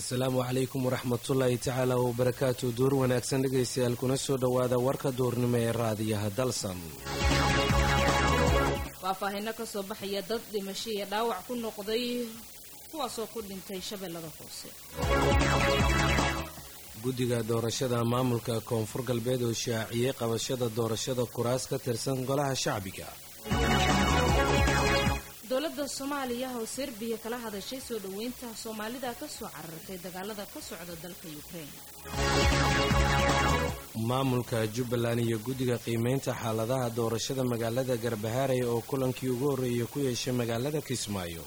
asalaamu calaykum waraxmatullaahi tacaala wabarakaatu duur wanaagsan dhegaystayaal kuna soo dhowaada warka duurnimo ee raadiyaha dalsan faahfaahinno ka soo baxaya dad dhimasho iyo dhaawac ku noqday kuwaasoo ku dhintay shabeellada hoose guddiga doorashada maamulka koonfur galbeed oo shaaciyey qabashada doorashada kuraas ka tirsan golaha shacbiga dowladda soomaaliya oo serbiya kala hadashay soo dhoweynta soomaalida ka soo carartay dagaalada ka socda dalka yukrain maamulka jubbaland iyo guddiga qiimaynta xaaladaha doorashada magaalada garbahaarey oo kulankii ugu horreeyay ku yeeshay magaalada kismaayo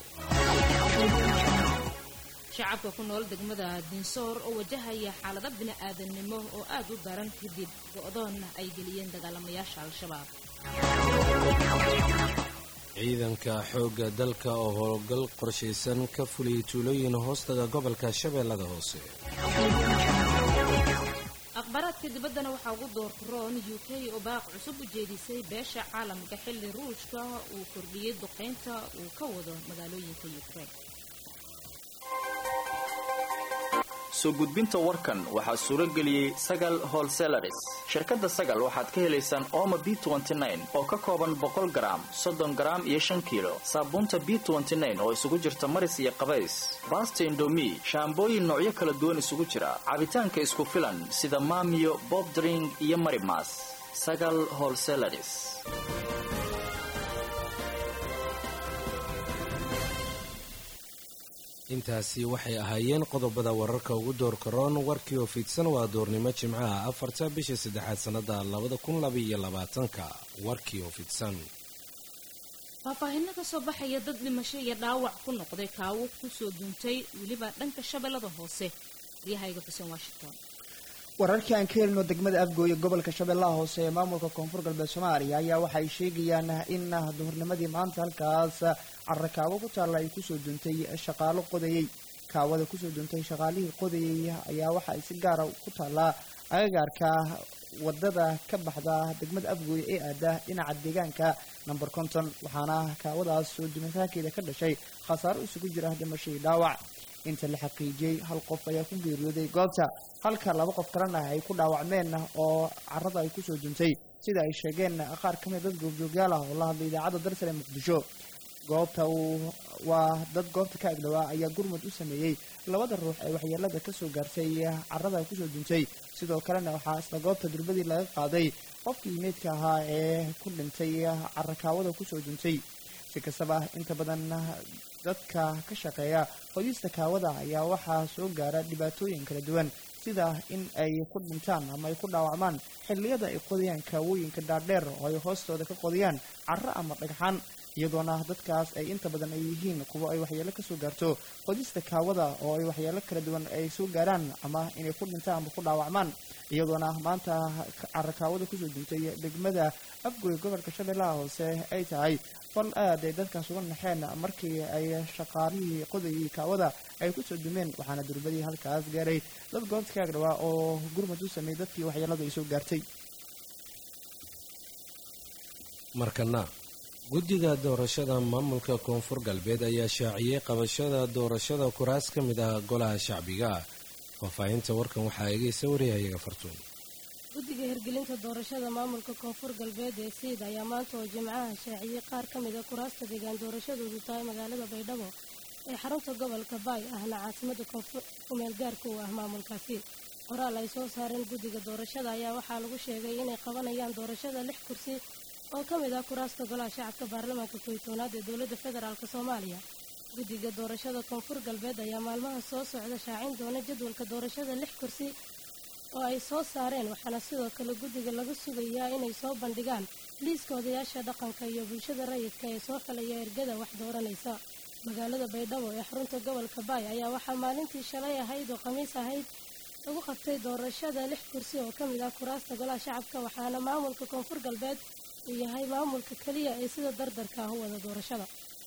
shacabka ku nool degmada dinsoor oo wajahaya xaalado bini-aadamnimo oo aad u daran kadib go-doonna ay geliyeen dagaalamayaasha al-shabaab ciidanka xoogga dalka oo howlgal qorshaysan ka fuliyay tuulooyin hoostaga gobolka shabeellada hoose akhbaaraadka dibaddana waxaa ugu doortaroon u k oo baaq cusub u jeedisay beesha caalamka xilli ruushka uu kordhiyey duqaynta uu ka wado magaalooyinka yukrain soo gudbinta warkan waxaa suuro geliyey sagal holselaris shirkadda sagal waxaad ka helaysaan ooma b oo ka kooban boqol garaam soddon garaam iyo shan kiilo saabuunta b oo isugu jirta maris iyo qabays baasta indomi shaambooyin noocyo kala duwan isugu jira cabitaanka isku filan sida maamiyo bobdring iyo marimas sagal holselaris intaasi waxay ahaayeen qodobada wararka ugu doorka roon warkii oo fidsan waa doornimo jimcaha afarta bisha saddexaad sannada labada kun labaiyo labaatanka warkii oo fidsan faahfaahinno ka soo baxaya dad dhimasho iyo dhaawac ku noqday kaawo kusoo duuntay weliba dhanka shabeellada hoose waryahayga xuseen washington wararkii aan ka helino degmada afgooye gobolka shabeellaha hoose ee maamulka koonfur galbeed soomaaliya ayaa waxay sheegayaan in duhurnimadii maanta halkaas carrakaawo ku taalla ay kusoo duuntay shaqaalo qodayey kaawada kusoo duuntay shaqaalihii qodayey ayaa waxa ay si gaara ku taallaa agagaarka wadada ka baxda degmada afgooye ee aada dhinaca deegaanka number konton waxaana kaawadaas soo dumitaakeeda ka dhashay khasaaro isugu jira dhimashadii dhaawac inta la xaqiijiyey hal qof ayaa ku geeriyooday goobta halka laba qof kalena ay ku dhaawacmeen oo carada ay kusoo duntay sida ay sheegeen qaar ka mid dad goobjoogyaal ah oo la hadlay idaacadda darsale muqdisho goobta uu waa dad goobta ka agdhowaa ayaa gurmud u sameeyey labada ruux ee waxyeelada kasoo gaartay carada kusoo duntay sidoo kalena waxaa isla goobta durbadii laga qaaday qofkii meydka ahaa ee ku dhintay carakaawada kusoo duntay si kastaba inta badan dadka ka shaqeeya qodista kaawada ayaa waxaa soo gaara dhibaatooyin kala duwan sida in ay ku dhintaan ama ay ku dhaawacmaan xilliyada ay qodayaan kaawooyinka dhaadheer oo ay hoostooda ka qodayaan carro ama dhagxaan iyadoona dadkaas ay inta badan ay yihiin kuwo ay waxyeelo kasoo gaarto qodista kaawada oo ay waxyeelo kala duwan ay soo gaaraan ama inay ku dhintaan ama ku dhaawacmaan iyadoona maanta carakaawada kusoo duntay degmada afgoy gobolka shabeellaha hoose ay tahay fal aad ay dadkaas uga naxeen markii ay shaqaalihii qodayii kaawada ay kusoo dumeen waxaana durbadii halkaas gaaray dad goobta ka agdhawaa oo gurmud u sameeyey dadkii waxyeeladu ay soo gaartay markana guddiga doorashada maamulka koonfur galbeed ayaa shaaciyey qabashada doorashada kuraas ka mid ah golaha shacbiga faahfaahinta warkan waxaa eegaysa wariyahayaga fartuun guddiga hirgelinta doorashada maamulka koonfur galbeed ee siid ayaa maanta oo jimcaha shaaciyey qaar ka mid a kuraasta deegaan doorashadoodu tahay magaalada baydhabo ee xarunta gobolka baay ahna caasimada kumeel gaarka u ah maamulkaasi qoraal ay soo saareen guddiga doorashada ayaa waxaa lagu sheegay inay qabanayaan doorashada lix kursi oo ka mid ah kuraasta golaha shacabka baarlamaanka koytoonaad ee dowladda federaalk soomaaliya guddiga doorashada koonfur galbeed ayaa maalmaha soo socda shaacin doona jadwalka doorashada lix kursi oo ay soo saareen waxaana sidoo kale guddiga laga sugayaa inay soo bandhigaan liiska odayaasha dhaqanka iyo bulshada rayidka ee soo xilaya ergada wax dooranaysa magaalada baydhabo ee xarunta gobolka baay ayaa waxaa maalintii shalay ahayd oo khamiis ahayd lagu qabtay doorashada lix kursi oo ka mid ah kuraasta golaha shacabka waxaana maamulka koonfur galbeed uu yahay maamulka keliya ee sida dardarka ah u wada doorashada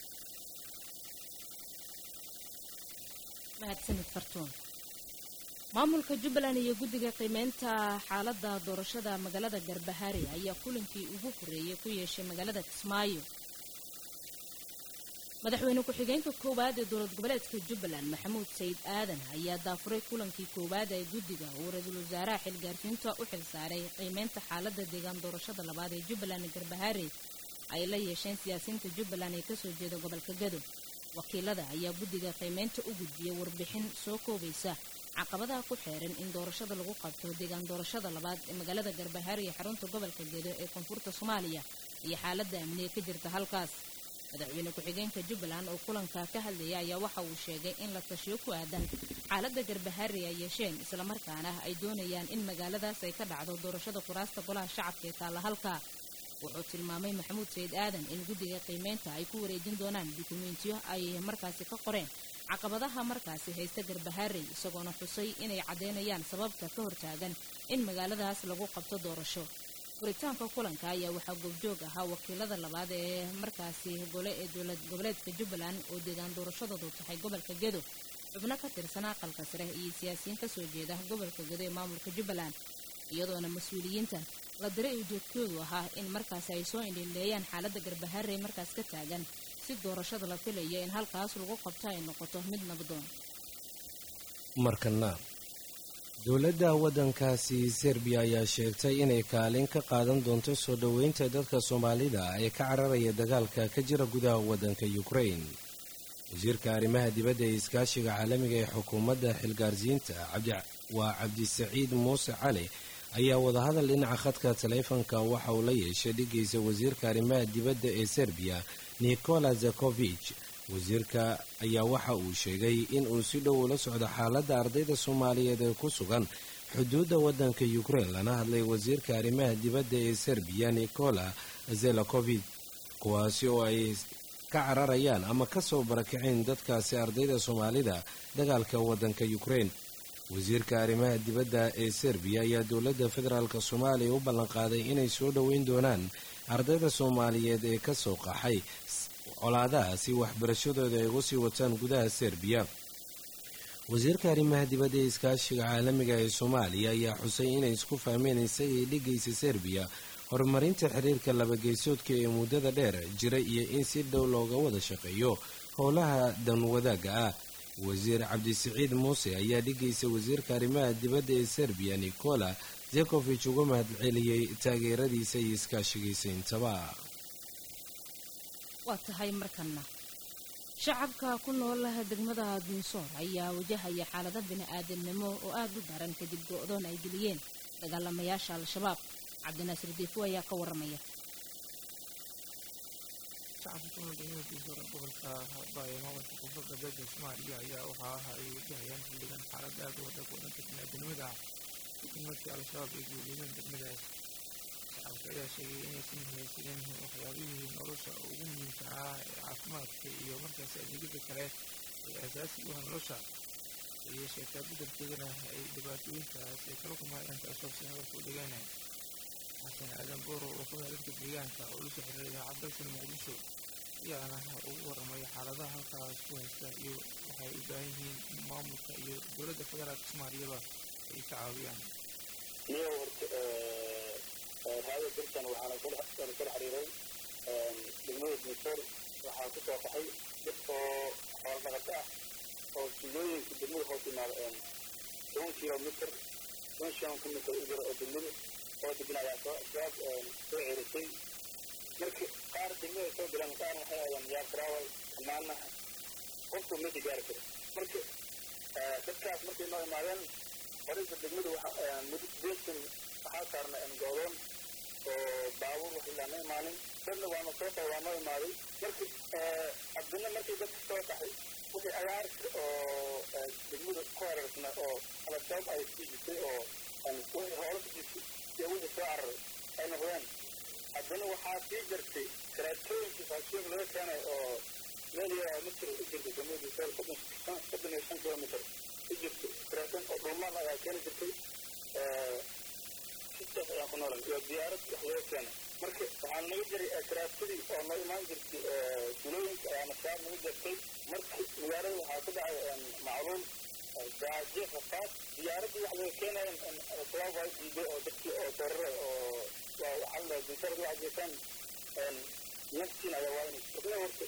mahadsanid fartuun maamulka jubbaland iyo guddiga qiimeynta xaaladda doorashada magaalada garbahaari ayaa kulankii ugu horreeyay ku yeeshay magaalada kismaayo madaxweyne ku-xigeenka koowaad ee dowlad goboleedka jubbaland maxamuud sayid aadan ayaa daafuray kulankii koowaad ee guddiga uu ra-iisul wasaaraha xilgaarsiinta u xil saaray qiimeynta xaaladda deegaan doorashada labaad ee jubbaland garbahaare ay la yeesheen siyaasiyiinta jubbaland ee kasoo jeeda gobolka gado wakiilada ayaa guddiga qiimeynta u gudbiyay warbixin soo koobaysa caqabadaha ku xeeran in doorashada lagu qabto deegaan doorashada labaad ee magaalada garbahaare iyo xarunta gobolka gedo ee koonfurta soomaaliya iyo xaaladda amniga ka jirta halkaas madaxweyne ku-xigeenka jubbaland oo kulanka ka hadlaya ayaa waxa uu sheegay in la tashiyo ku aadan xaaladda garbahaare ay yeesheen islamarkaana ay doonayaan in magaaladaas ay ka dhacdo doorashada kuraasta golaha shacabka ee taalla halka wuxuu tilmaamay maxamuud sayid aadan in guddiga qiimeynta ay ku wareejin doonaan dukumentiyo ay markaasi ka qoreen caqabadaha markaasi haysta garbahaarey isagoona xusay inay caddeynayaan sababta ka hortaagan in magaaladaas lagu qabto doorasho furitaanka kulanka ayaa waxaa goobjoog ahaa wakiilada labaad ee markaasi gole ee dowlad goboleedka jubbaland oo deegaan doorashadoodu tahay gobolka gedo xubno ka tirsan aqalka sare iyo siyaasiyiin kasoo jeeda gobolka gedo ee maamulka jubbaland iyadoona mas-uuliyiintan la diray ujeedkoodu ahaa in markaasi ay soo indhileeyaan xaaladda garbahaarey markaas ka taagan si doorashada la filayo in halkaas lagu qabto ay noqoto mid nabdoon markana dowladda waddankaasi serbiya ayaa sheegtay inay kaalin ka qaadan doonto soo dhoweynta dadka soomaalida ee ka cararaya dagaalka ka jira gudaha waddanka ukrain wasiirka arrimaha dibadda ee iskaashiga caalamiga ee xukuumadda xilgaarsiinta waa cabdisaciid muuse cali ayaa wadahadal dhinaca khadka taleefanka waxa uu la yeeshay dhigaysa wasiirka arrimaha dibadda ee serbiya nikola zakovich wasiirka ayaa waxa uu sheegay in uu si dhow ula socdo xaaladda ardayda soomaaliyeed ee ku sugan xuduudda waddanka ukrain lana hadlay wasiirka arrimaha dibadda ee serbiya nikola zelakovich kuwaasi oo ay ka cararayaan ama ka soo barakaceen dadkaasi ardayda soomaalida dagaalka waddanka ukrain wasiirka arrimaha dibadda ee serbiya ayaa dowladda federaalk soomaaliya u ballanqaaday inay soo dhoweyn doonaan ardayda soomaaliyeed ee ka soo qaxay colaadaha si waxbarashadooda ay ugu sii wataan gudaha serbiya wasiirka arrimaha dibadda ee iskaashiga caalamiga ee soomaaliya ayaa xusay inay isku fahmeen isagii dhigaysa serbiya horumarinta xiriirka labageysoodka ee muddada dheer jira iyo in si dhow looga wada shaqeeyo howlaha danwadaagga ah wasiir cabdisaciid muuse ayaa dhigaysa wasiirka arrimaha dibadda ee serbiya nikola zekovich uga mahadceliyey taageeradiisa iyo iskaashigiisa intaba waa tahay markana shacabka ku nool degmada dinsoor ayaa wajahaya xaalado bini-aadamnimo oo aada u daran kadib go-doon ay geliyeen dagaalamayaasha al-shabaab cabdinaasir diifo ayaa ka waramaya shacabka ku nool degmada dinsoor ee gobolka haabaayo maamulka koonfur galbeedka soomaaliya ayaa waxaa aha ay wajahayaan xildhigan xaalad aada u adag oo dhanka bini-aadamnimada ah kadib markii al-shabaab ay guuleeyeen degmadaas shacabka ayaa sheegay inaysan haysanin waxyaabihii nolosha ugu muhiimsanaa ee caafimaadka iyo markaasi adeegyada kale ee asaasiga u ah nolosha ayay sheegtaa beddelkeedana ay dhibaatooyinkaas ay kala kumaayaan al-shabaab si hadalka u dhigeen xasan aadan booro oo ku dadka deegaanka oo lasoo xiriiray idaacad dalkan muqdisho ayaana ugu warramay xaaladaha halkaas ku haysta iyo waxay u baahan yihiin maamulka iyo dowladda federaalka soomaaliyaba ay ka caawiyaan iyo horta raada dalkan waxaana kala xiriiray degmada dinsoor waxaa ku soo baxay dad oo xoolo dhaqato ah oo tuulooyinka degmada hoos yimaada toban kilomitr toban shan kilomitr u jira oo degmada oo degan ayaa soo shabaab soo cerisay marka qaar degmada soo galeen qaar waxay aadaan yaar travel amaana qofku meesha gaari karo marka dadkaas markay noo imaadeen horeysa degmada muddo sideetan waxaa saarna goodoon oo baabuur wax ilaa ma imaanin dadna waana soo qa waa noo imaaday marka haddana markii dadka soo baxay wixii agaarka oo degmada ku hareersana oo al-shabaab ay sii jirtay oo wixii hoola ku jirtay iyo wixii soo cararay ay noqdeen haddana waxaa sii jirtay karaatooyinkii faashiyoog laga keenay oo meel yaraa mitir u jirtay degmada sool soddon iyo shan kilomitr u jirtay karaatoon oo dhulmaan ayaa keeni jirtay sidaas ayaan ku noolan iyo diyaarad wax laga keenay marka waxaa naga jiray karaatadii oo noo imaan jirtay tulooyinka ayaana shabaab naga jirtay marka magaalada waxaa ku dhacay macluul gaajo rafaad diyaaradii wax laga keenayan shabaab waa diiday oo dadkii oo dararay oo waxaa la dintarada waxaa jeesaan naftiin ayaa waa inay isna horta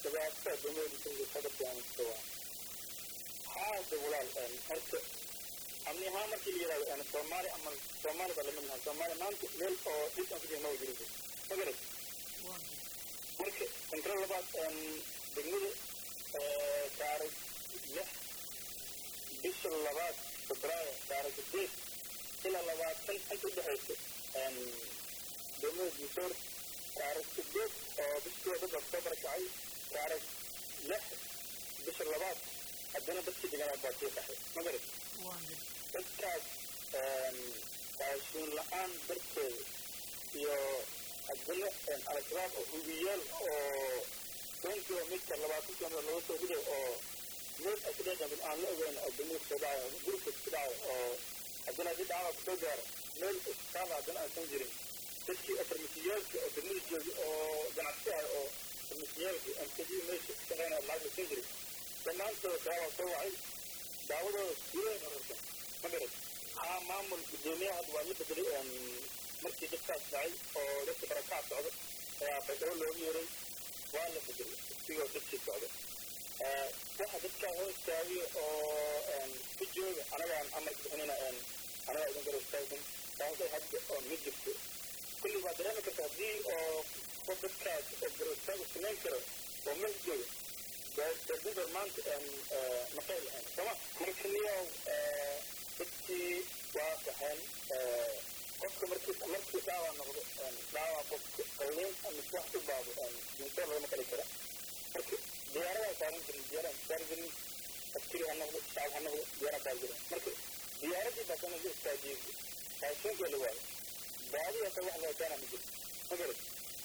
dhibaatada degmada disorka ka dhashaanto haada walaal horta amni ahaan markii la yidhahdo soomaali ama soomaali baa lamid nahay soomaali maanta meel oo dhib aan ku jira maba jirin magarat marka kontrol labaad degmada taarikh lix bisha labaad febraayo taarikh sideed ilaa labaatan inta udhexaysa degmada disoor taarikh sideed oo bishii dad soo barakacay taarikh lix bisha labaad haddana dadkii deganaa baa sii qaxay magarat dadkaas raashiin la-aan darteeda iyo haddana al-shabaab oo hubiyaal oo toban kilomitar labaatan kilomitar laga soo riday oo meel ay ka dhaqan aan la ogeyn oo degmada kusoo dhacayo gurka ku dhacayo oo haddana haddii dhacda kusoo gaaro meel istaaba haddana aysan jirin dadkii farmasiyaalka oo degmada jooga oo ganacsi ah oo farmasiyaalka mkd meesha ka shaqeynaya lacag la siin jiray dhammaantooda shabaabaa soo wacay daawadooda gudaha rarsan ma garat haa maamul gudoomiyaha hadda waa la bedelay markii dadkaas dhacay oo dadka barakac socdo ayaa baydhabo looga yeeray waa la bedelay isigoo dadkii socdo waxa dadkaa hoo istaagiyo oo ku jooga anagaan amarka bixinayna anagaa idin garab istaagsan taasay hadda oo mid jirto kulli waa dareemi karta haddii oo qof dadkaas oo garab istaagu samayn karo oo meel jooga dadinta maanta maqay lahayn sooma marka niyow dadkii waa kaxeen qofka markii markii dhaawa noqdo dhaawa qofka qalliin ama wax u baado dinto lagama qali kara marka diyaaradaa saaran jirin diyaaradan saaran jirin askari ha noqdo shacab ha noqdo diyaara saaran jirin marka diyaaradii baa kana la istaajiyey raashinkii la waayo baadi hata wax loo keena ma jiro ma garat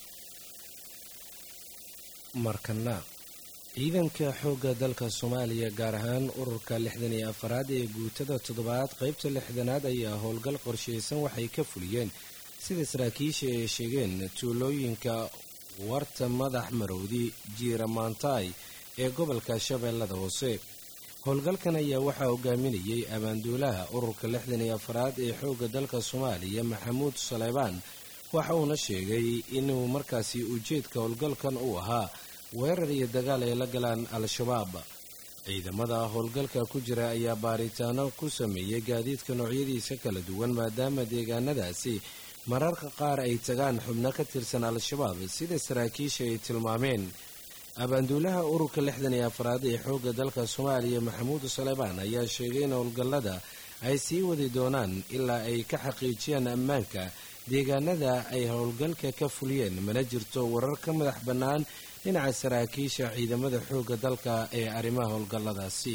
markana ciidanka xoogga dalka soomaaliya gaar ahaan ururka lixdan iyo afaraad ee guutada toddobaad qaybta lixdanaad ayaa howlgal qorshaysan waxay ka fuliyeen sida saraakiisha ay sheegeen tuulooyinka warta madax marowdi jiira maantaay ee gobolka shabeellada hoose howlgalkan ayaa waxaa hogaaminayay abaanduulaha ururka lixdan iyo afaraad ee xoogga dalka soomaaliya maxamuud saleybaan waxa uuna sheegay inuu markaasi ujeedka howlgalkan uu ahaa weerar iyo dagaal ay la galaan al-shabaab ciidamada howlgalka ku jira ayaa baaritaano ku sameeyey gaadiidka noocyadiisa kala duwan maadaama deegaanadaasi mararka qaar ay tagaan xubno ka tirsan al-shabaab sida saraakiisha ay tilmaameen abaanduulaha ururka lixdan iyo afraad ee xoogga dalka soomaaliya maxamuud saleybaan ayaa sheegay in howlgallada ay sii wadi doonaan ilaa ay ka xaqiijiyaan ammaanka deegaanada ay howlgalka ka fuliyeen mana jirto warar ka madax bannaan dhinaca saraakiisha ciidamada xoogga dalka ee arrimaha howlgalladaasi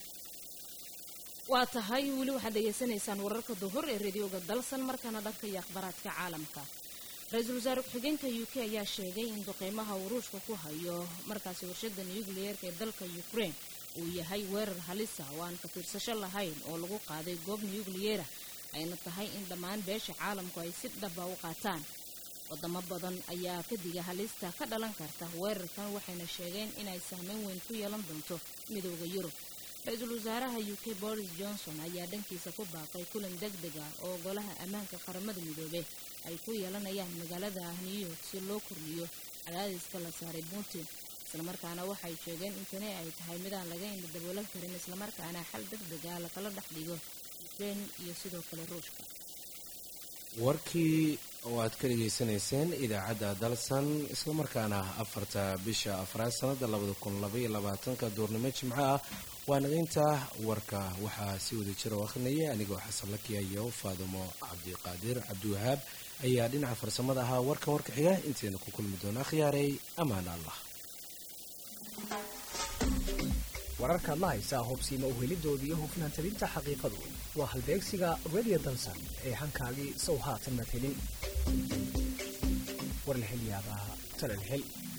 waa tahay weli waxaad dhegaysanaysaan wararka duhur ee radioga dalsan markaana dhanka iyo akhbaaraadka caalamka ra-iisul wasaare ku-xigeenka u k ayaa sheegay in duqeymaha uu ruushka ku hayo markaasi warshada nucleyeerka ee dalka ukraine uu yahay weerar halisa oo aan ka fiirsasho lahayn oo lagu qaaday goob nucliyera ayna tahay in dhammaan beesha caalamku ay si dhaba u qaataan wadamo badan ayaa ka diga halista ka dhalan karta weerarkan waxayna sheegeen inay sahmeyn weyn ku yeelan doonto midooda yurub ra-iisul wasaaraha u k boris johnson ayaa dhankiisa ku baaqay kulan deg deg ah oo golaha ammaanka qaramada midoobe ay ku yeelanayaan magaalada new york si loo kordhiyo cadaadiska la saaray putin islamarkaana waxay sheegeen in tani ay tahay midaan laga indha daboolan karin islamarkaana xal deg deg ah lakala dhex dhigo ukrain iyo sidoo kale ruushka warkii oo aad ka dhegaysanayseen idaacadda dalsan islamarkaana afarta bisha afraad sanada labada kun labaiyo labaatanka duurnimo jimco ah waa nagaynta warka waxaa si wada jira oo akhrinaya anigoo xasan lakiya iyo faadumo cabdiqaadir cabdiwahaab ayaa dhinaca farsamada ahaa warkan warka xiga intayna ku kulmi doona akhyaaray ammaan allah wararkaad la haysaa hubsiima uhelidooda iyo hufnaan tabinta xaqiiqadu waa halbeegsiga radio dansan ee hankaagii sow haatan mad helin war la hel yaabaa talal hel